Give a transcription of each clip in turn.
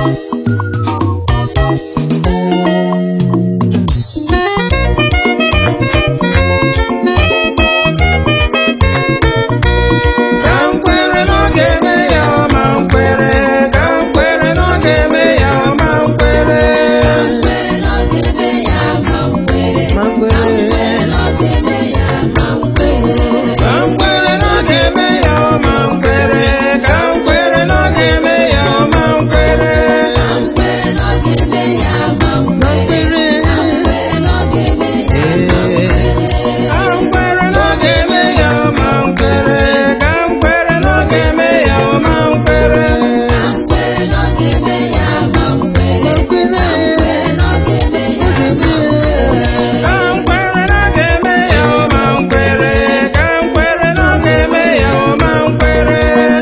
Ka m kwere na ọ ga-eme ya ma m kwere ka m kwere na ọ ga-eme ya ma m kwere ma m kwere ka m kwere na ọ ga-eme ya ma m kwere ka m kwere na ọ ga-eme ya ma m kwere ka m kwere na ọ ga-eme ya ma m kwere ka m kwere na ọ ga-eme ya ma m kwere Ka m kwere na ọ ga-eme ya ma m kwere ka m kwere na ọ ga-eme ya ma m kwere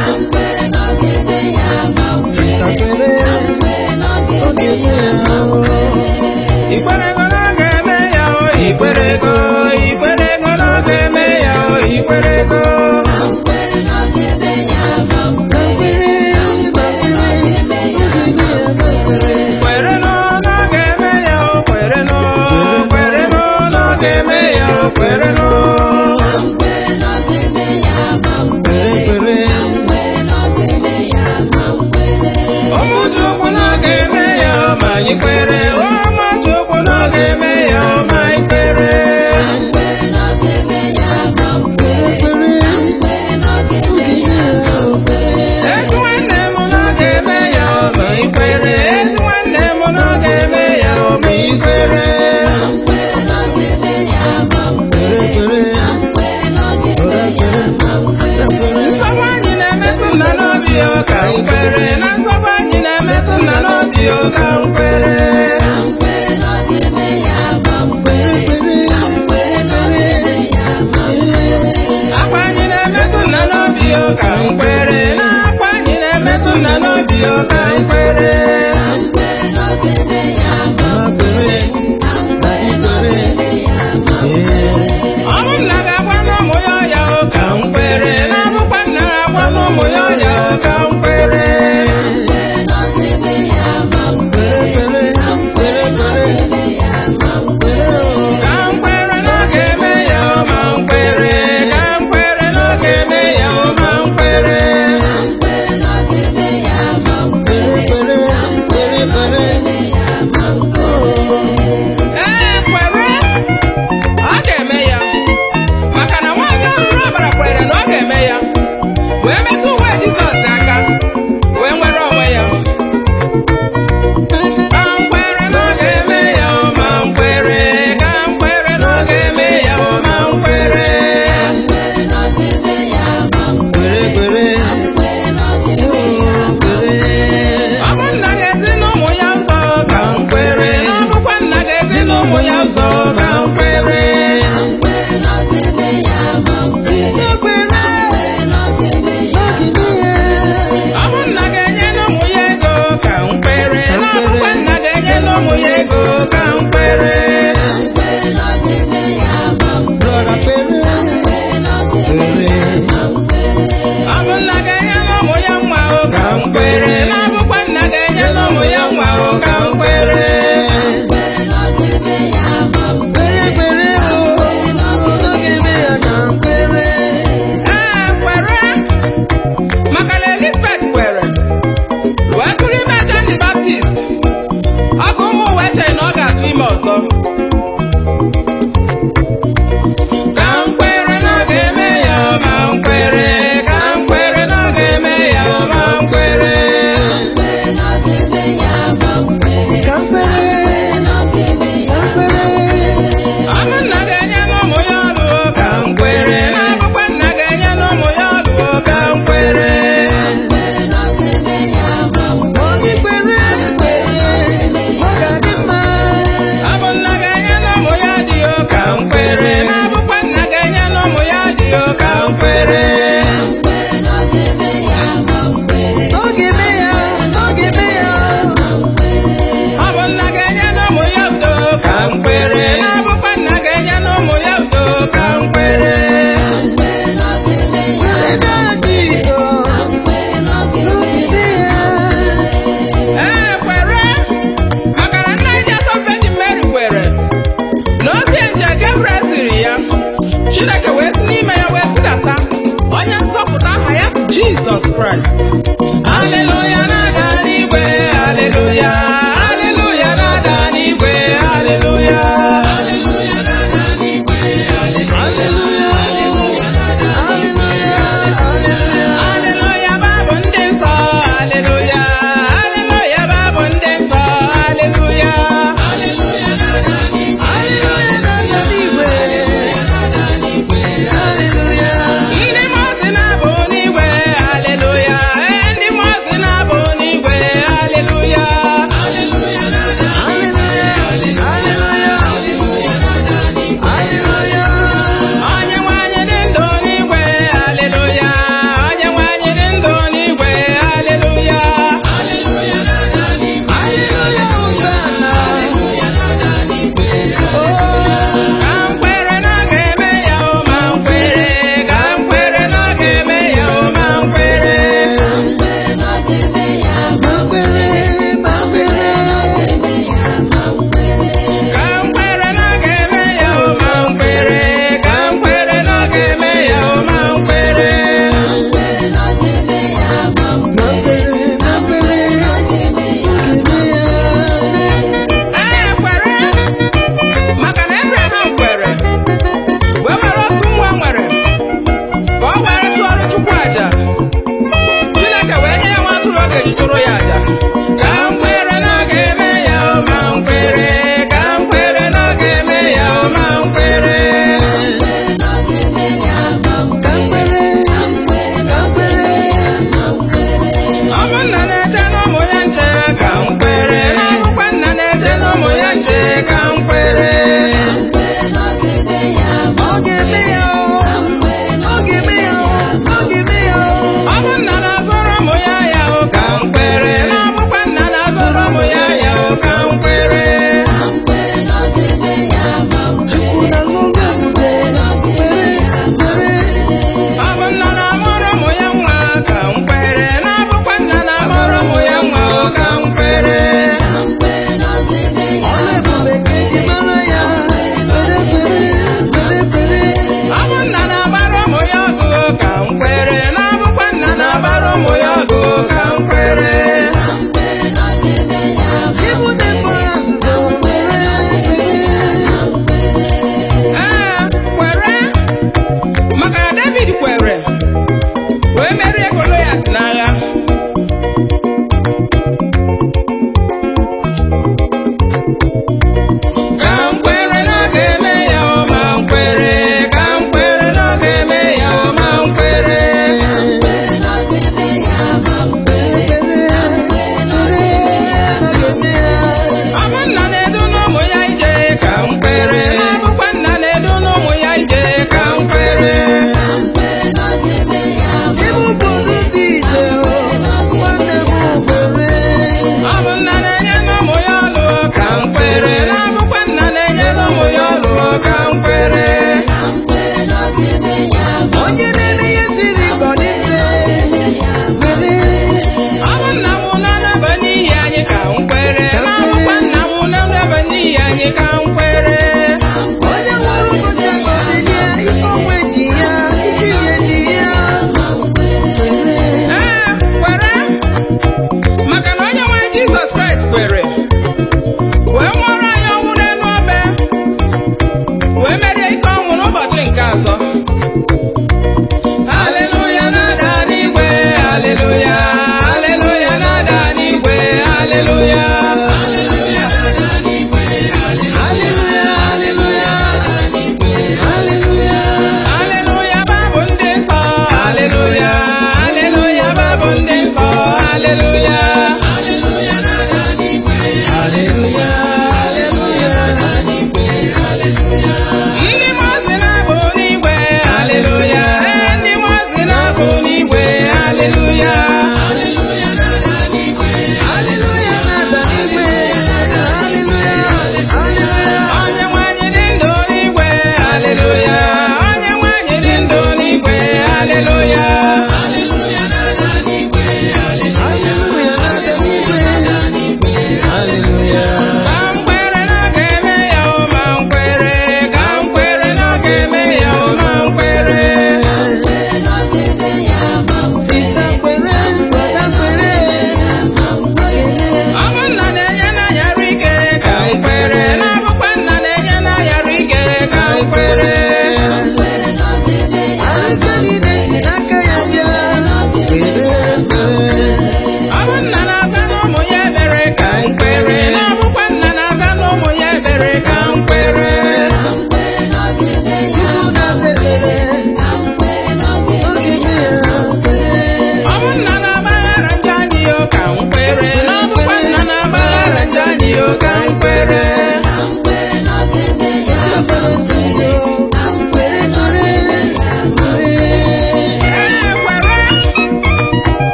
Ikwerego na ọ ga-eme ya o ikwerego ikwerego na ọ ga-eme ya o ikwerego kwere nụ na ọ ga-eme ya o kwere nụ kwere nụ na ọ ga-eme ya o kwere nụ ụmụchukwu na ọ ga-eme ya o ma anyị kwere ụmụchukwu na ọ ga-eme ya o ma anyị kwere etu nwanne m na ọ ga-eme ya o ma anyị kwere etu nwanne m na ọ ga-eme ya o ma anyị kwere nsogbu anyị na-emetụ nna n'obi o ka m kwere na nsogbu anyị na-emetụ nna n'obi o ka m kwere akwa anyị na-emetụ nna n'obi o ka m kwere na akwa anyị na-emetụ nna n'obi o ka m kwere ọ bụ nna ga-agwa n'ụmụ ya ọya o ka m kwere na abụkwa nna ga-agwa n'ụmụ ya ọya o ka m kwere ka m kwere na ọ ga-eme ya o ma m kwere ka m kwere na ọ ga-eme ya o ma m kwere chụrụ ya aja ka m kwere na ọ ga-eme ya o ma m kwere ka m kwere na ọ ga-eme ya o ma m kwere ka m kwere ka m kwere ọ bụ nna na-eche n'ụmụ ya nche ka m kwere na ọbụkwa nna na-eche n'ụmụ ya nche ka m kwere ọ ga-eme ya o ọ ga-eme ya o ọ ga-eme ya o ọ bụ nna na-azụrụ ụmụ ya ya o ka m kwere na ọbụkwa nna na-azụrụ ụmụ ya ya o ka m kwere ọ bụ nna na-amụrụ ụmụ ya nwa ka m kwere na ọbụkwa nna na-amụrụ ụmụ ya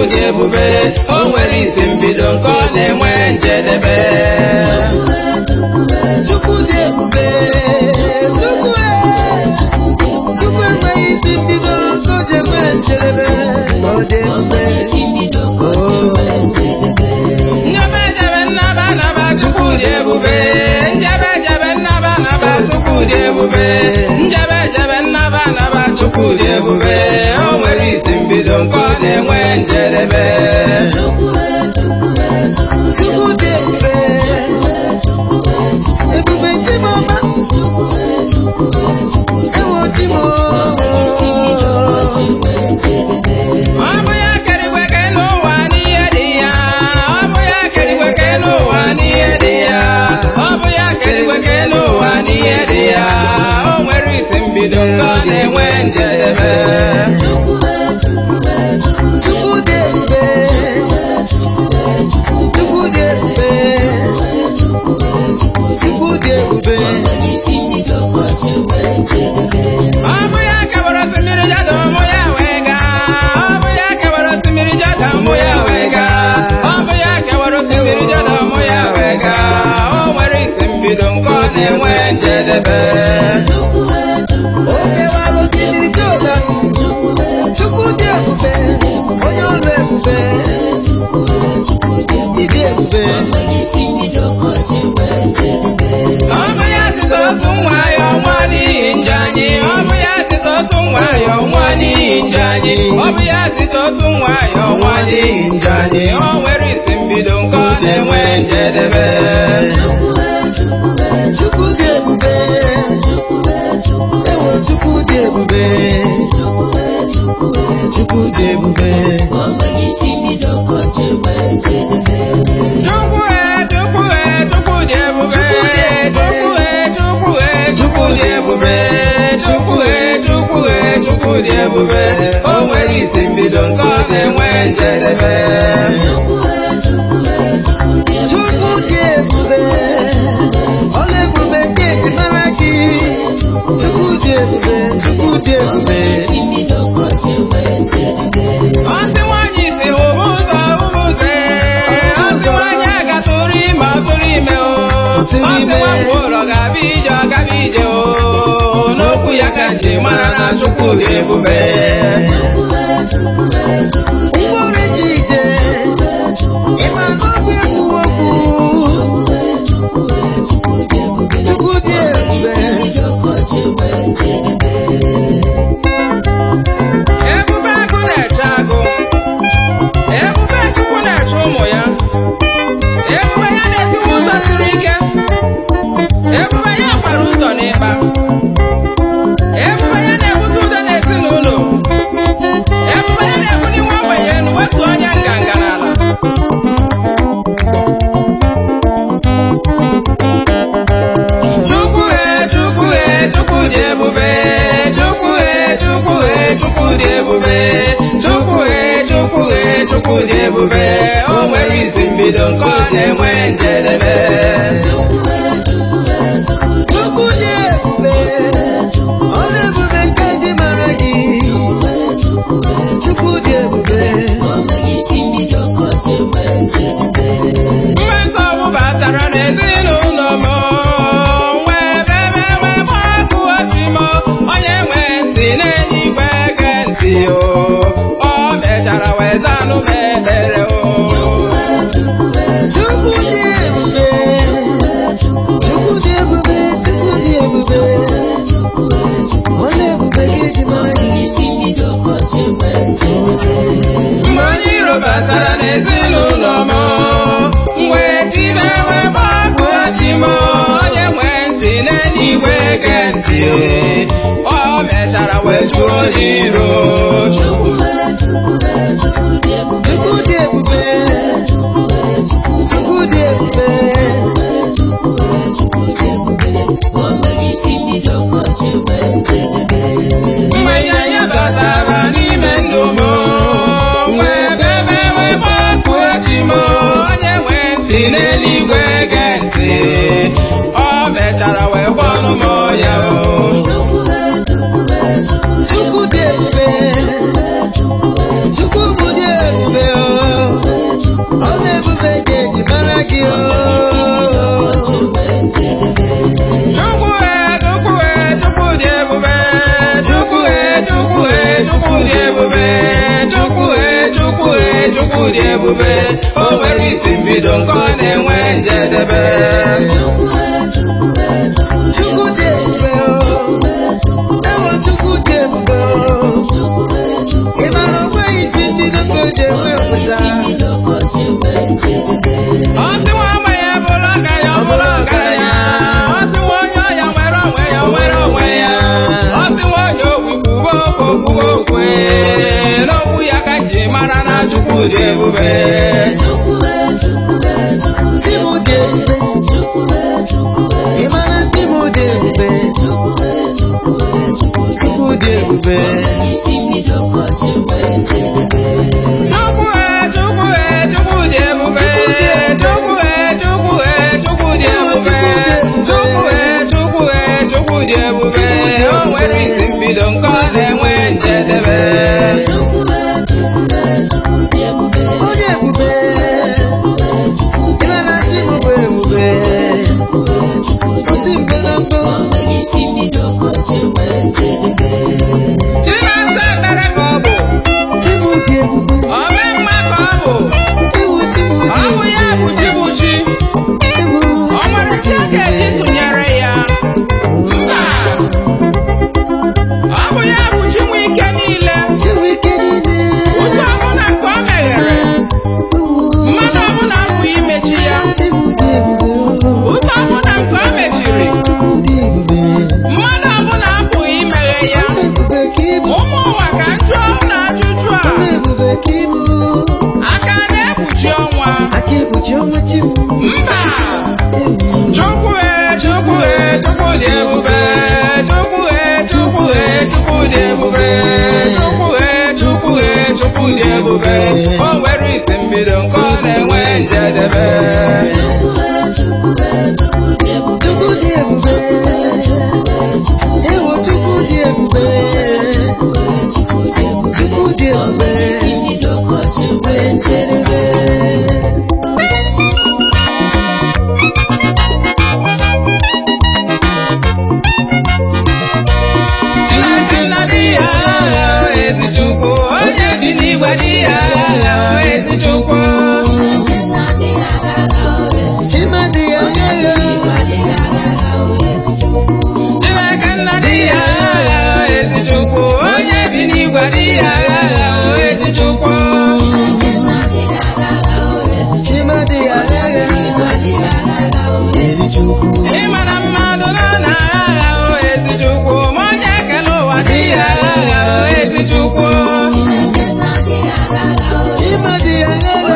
dị ebube o nwere isi mbido nke ọ na-enwe njedebe Chukwu dị ebube Chukwu e Chukwu enweghị isi mbido so ji enwe njedebe ọ dị ebube njebe jebe nnaba naba chukwu dị ebube njebe jebe nnaba naba chukwu dị ebube njebe jebe nnaba naba chukwu dị ebube o nwere isi mbido nke ọ na-enwe njedebe Chukwu dị ebube ebube Chimọma ewo Chimọma ọ bụ ya kerigwe ke n'ụwa n'ihe dị ya ọ bụ ya kerigwe ke n'ụwa n'ihe dị ya ọ bụ ya kerigwe ke n'ụwa n'ihe dị ya o nwere isi mbido nke ọ na-enwe njedebe Chukwu dị ebube Chukwu dị ebube Chukwu dị ebube ọ bụ ya kewara osimiri jada ụmụ ya wee gaa ọ bụ ya kewara osimiri jada ụmụ ya wee gaa ọ bụ ya kewara osimiri jada ụmụ ya wee gaa o nwere isi mbido nke ọ na-enwe njedebe Oge wara osimiri Jọdan Chukwu dị ebube onye ọrụ ebube ịdị ebube ọ bụ ya site otu nwa ya ọnwa n'ihi njọ anyị ọ bụ ya site otu nwa ya ọnwa n'ihi njọ anyị ọ bụ ya site otu nwa ya ọnwa n'ihi njọ anyị o nwere isi mbido nke ọ na-enwe njedebe Chukwu dị ebube ewo Chukwu dị ebube Chukwu dị ebube Chukwu e Chukwu e Chukwu dị ebube Chukwu e Chukwu e Chukwu dị ebube Chukwu e Chukwu e Chukwu dị ebube o nwere isi mbido nke ọ na-enwe njedebe Chukwu dị ebube ọla ebube nke eji mara gị Chukwu dị ebube Chukwu dị ebube Ọsị nwaanyị si hụba ụzọ hụba ụzọ ee. Ọsị nwaanyị agatụrụ ime ọtụrụ ime o Ọsị nwafọ ụlọ ga-abịa ije ọ gaba ije o n'okwu ya ka nji mara na Chukwu dị ebube Ngwere ji ije ịma n'ọbụ egwu okwu Chukwu dị ebube Ebube agụ na-eche agụ Ebube Chukwu na-eche ụmụ ya Ebube ya na-etiwe ụzọ siri ike Ebube ya gbara ụzọ n'ịkpa Ebube ya na-ebute ụzọ n'ezinụlọ Ebube ya na-ebuli nwa ogbenye elu wetu onye nganga n'ala Chukwu e Chukwu e Chukwu dị ebube Chukwu e Chukwu e Chukwu dị ebube Chukwu e Chukwu e Chukwu dị ebube o nwere isi mbido nke ọ na-enwe njedebe Chukwu dị ebube ọla ebube nke eji mara gị Chukwu dị ebube mgbe nsogbu batara n'ezinụlọ m wee bebe wee gbapụ ochi m onye nwe ntị n'eluigwe ge ntị o o mechara wee zanụ m ekpere o Chukwu dị ebube Chukwu dị ebube Chukwu dị ebube ọla ebube nke eji mara gị mgbe onye iro batara n'ezinụlọ m wee tibe wee gbapụ ochi m onye nwe ntị n'eluigwe ge ntị o mechara wee chụọ onye iro Chukwu dị ebube Chukwu dị ebube mgbe ya ya batara n'ime ndụ m wee bebe wee gbapụ ochi m onye nwe ntị n'eluigwe ge ntị o mechara wee gwọnụ m ya o Chukwu dị ebube Chukwu bụ dị ebube chukwu dị ebube o nwere isi mbido nke ọ na-enwe njedebe Chukwu dị ebube o. Ewo Chukwu dị ebube o. Ị mara o nweghị isi mbido ka o ji enwe ọpụta. Ọsị nwa ama ya bụrụ ọgaranya ọ bụrụ ọgaranya ọsị nwa onye ọya nwere onwe ya o nwere onwe ya ọsị nwa onye ogbi kwuwe okwu okwuwe okwe n'okwu ya ka ji mara na chukwu dị ebube Di m dị ebube. Ị mara di m dị ebube. Chukwu dị ebube. Chukwu e chukwu e chukwu dị ebube chukwu e chukwu e chukwu dị ebube chukwu e chukwu e chukwu dị ebube o nwere isi mbido nke ọ na-enwe njedebe Onye ebube. Ị mara di m bụ ebube. Ọ dị mgbe na mbụ. Chinasa ekpere ka ọ bụ Di m dị ebube. ome mma ka ọ bụ Ewu di m dị ọ bụ ya bụ chi bụ chi Ewu. ọ nwere chi a ga-eji tụnyere ya mba ọ bụ ya bụ chi nwe ike niile Chiwu ike niile. ụzọ ọbụla nke ọ meghere mmadụ ọbụla apụghị imechi ya Di m dị ebube. ụzọ ọbụla nke ọ mechiri Chukwu dị ebube. mmadụ ọbụla apụghị imeghe ya Ebube ka ị bụ. ụmụ ụwa ka njụọ na ajụjụ a Ebube ka ị bụ. aka na-ekpuchi ọnwa Aka ekpuchi ọnwa chi m. mba Chukwu e Chukwu e Chukwu dị ebube Chukwu e Chukwu e Chukwu dị ebube Chukwu e Chukwu e Chukwu dị ebube o nwere isi mbido nke ọ na-enwe njedebe Chukwu dị ebube. Ewo Chukwu dị ebube. Chukwu dị ebube. Nwee njedebe. Chineke nna dị ya agha ezi Chukwu onye bi n'igwe dị ya agha ezi Chukwu Chima dị ya agha. Chineke nna dị ya agha ezi Chukwu onye bi n'igwe dị ya agha ezi Chukwu Chima dị ya agha. Ezi Chukwu. ịmara mmadụ na na agha ezi Chukwu ma onye ekele ụwa dị ya agha ezi Chukwu Chima dị ya agha.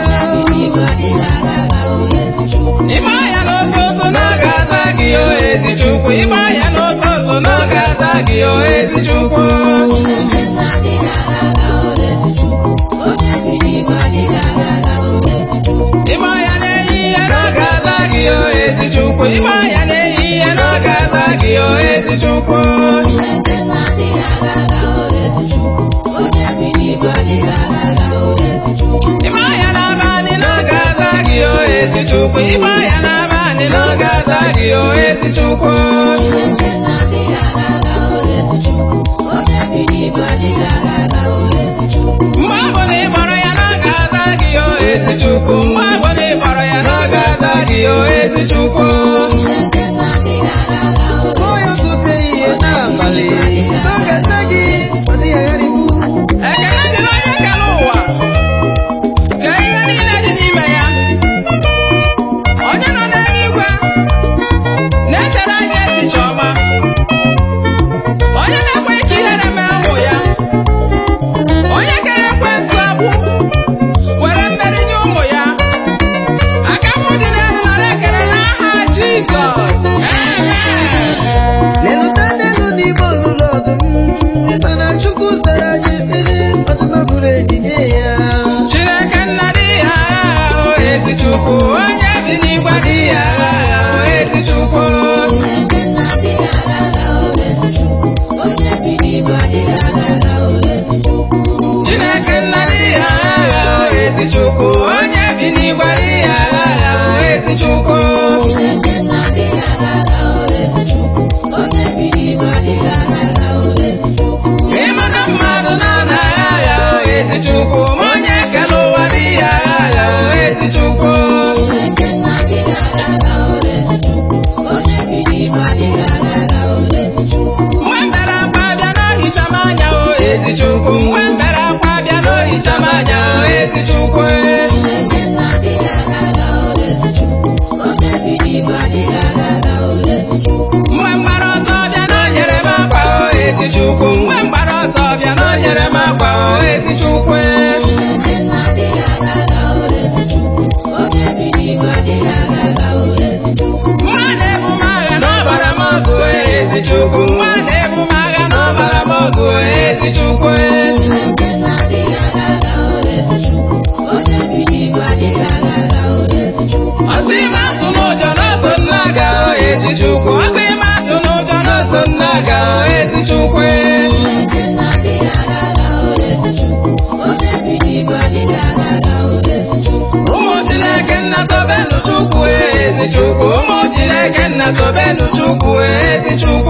ịma ya n'ụtụtụ na ọ ga-aza gị o ezi Chukwu ịma ya n'ụtụtụ na ọ ga-aza gị o ezi Chukwu ịma ya n'ehihie na ọ ga-aza gị o ezi Chukwu ịma ya n'ehihie na ọ ga-aza gị o ezi Chukwu ịma ya n'abalị na ọ ga-aza gị o ezi Chukwu ịma ya n'abalị na ọ ga-aza gị o ezi Chukwu mgbe ọ bụ na ị kpọrọ ya na ọ ga-aza gị o ezi Chukwu mgbe ọ bụ na ị kpọrọ ya na ọ ga-aza gị o ezi Chukwu Onye ọtụtụ ehihie n'abalị. Ọ ga-ata gị. Ọ dịghị agharịpụ. ekele dịrị onye kere ụwa ka ihe niile dị n'ime ya onye nọ n'eluigwe na-echere anyị echiche ọma onye na-ekwe ka ihere mee ụmụ ya onye kere ekwensu agbụ were mmeri nye ụmụ ya aka m dị n'elu nara ekele n'aha ezi Chukwu mgbe m gbara ọsọ bịa na o nyere m akwa o ezi Chukwu nwa na-ebu m agha n'ọbara m ọgụ ezi Chukwu nwa na-ebu m agha n'ọbara m ọgụ ezi Chukwu ọsị m atụ n'ụjọ n'ọsọ nna ga o ezi Chukwu ọsị m atụ n'ụjọ n'ọsọ nna ga o ezi Chukwu ụmụ Chineke nna tobenu Chukwu ezi Chukwu ụmụ Chineke nna tobenu Chukwu ezi Chukwu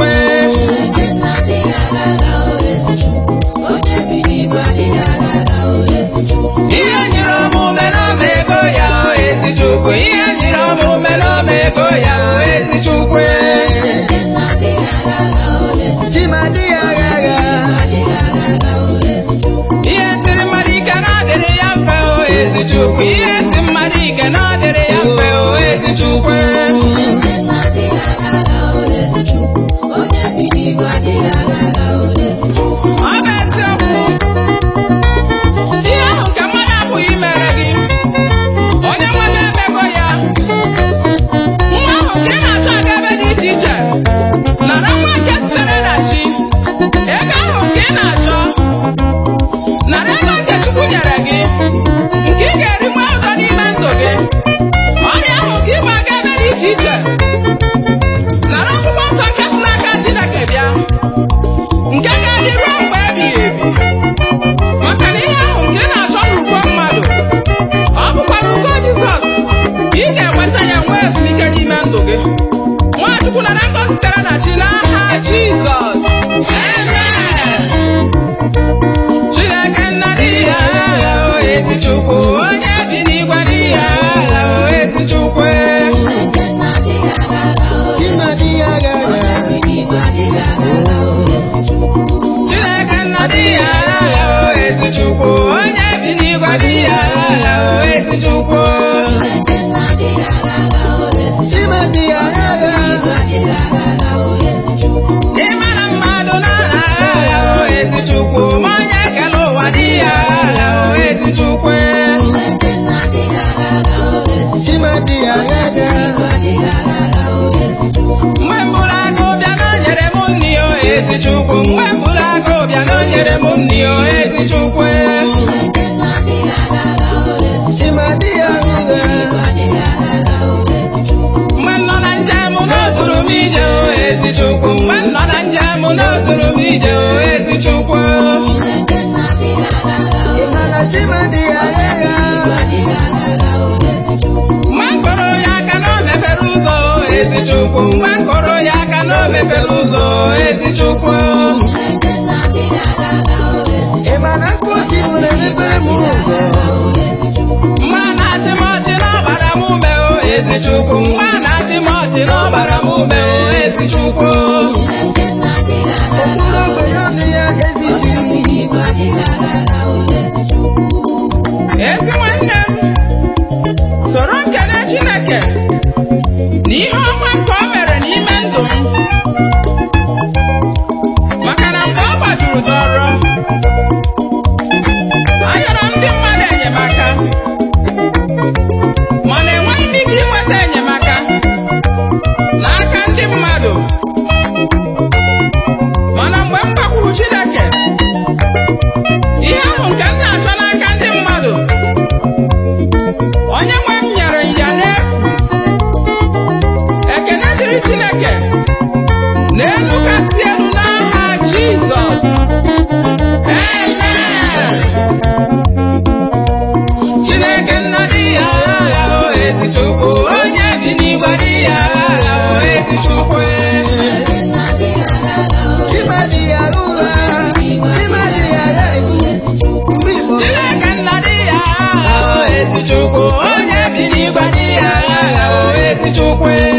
ihe nyere omume n'ọma ego ya o ezi Chukwu ihe nyere omume n'ọma ego ya o ezi Chukwu Chimadi agha agha ihe siri mmadụ ike na adịrị ya mfe o ezi Chukwu ihe si mmadụ ike na adịrị ya mfe o ezi Chukwu ọ bụ eziokwu ihe ahụ nke mmadụ apụghị imere gị onye nwere emego ya nwa ahụ nke ị na-achọ aga ebe dị iche iche nara nwa nke sitere na chi ego ahụ nke ị na-achọ nara ego nke Chukwu nyere gị nke ị ga-eri nwa ụzọ n'ime ndụ gị ọrịa ahụ nke ịgba aga ebe dị iche iche nara akwụkwọ nsọ nke si n'aka Chineke bịa nke ga-adị ruo mgbe ebighị ebi maka na ihe ahụ nke ị na-achọ n'ugbo mmadụ ọ bụkwa n'ugbo Jizọs ka ị ga-enweta ya nwee ezumike n'ime ndụ gị Nwachukwu nara ngọzi sitere na chi n'aha Jizọs Amen. Chineke nna dị ya agha o ezi Chukwu onye bi n'igwe dị ya agha o ezi Chukwu Chimadi agha agha Chineke nna dị ya agha o ezi Chukwu onye bi n'igwe dị ya agha o ezi Chukwu Chimadi agha agha Ịma na mmadụ na-ara agha o ezi Chukwu ma onye kere ụwa dị ya agha o ezi Chukwu Chimadi agha agha mgbe mbụrụ agụ bịa na o nyere m nri o ezi Chukwu mgbe mbụrụ agụ bịa na o nyere m nri o ezi Chukwu Chimadi agha agha mgbe m nọ na njem n'ozuru m ije o ezi Chukwu mgbe m nọ na njem n'ozuru m ije o ezi Chukwu Ịmana Chimadi agha agha mgbe m kụrụ ya aka na o mepere ụzọ o ezi Chukwu mgbe m kụrụ ya aka na o mepere ụzọ o ezi Chukwu Ịmana nkụchi m na-emepere m ụzọ mgbe a na-achị m ọchị n'ọbara m ume o ezi Chukwu mgbe a na-achị m ọchị n'ọbara m ume o ezi Chukwu Okpuru ogbenye ọnụ ya ezi chi ezi nwanne m soro nkene Chineke na ihe ọma nke o mere n'ime ndụ m maka na mgbe ọ gbajuru dọrọ ayọrọ ndị mmadụ enyemaka mana enweghị m ike inweta enyemaka n'aka ndị mmadụ mana mgbe m gbakwuru Chineke ihe ahụ nke m na-achọ n'aka ndị mmadụ onye nwe m nyere m ya n'efu ekene dịrị Chineke n'elu kasị elu n'aha Jizọs Amen. Chineke nna dị ya agha o ezi Chukwu onye bi n'igwe dị ya agha o ezi Chukwu Chimadi agha ụgha Chimadi agha ibu Mgbe Igbo Chineke nna dị ya agha o ezi Chukwu onye bi n'igwe dị ya agha o ezi Chukwu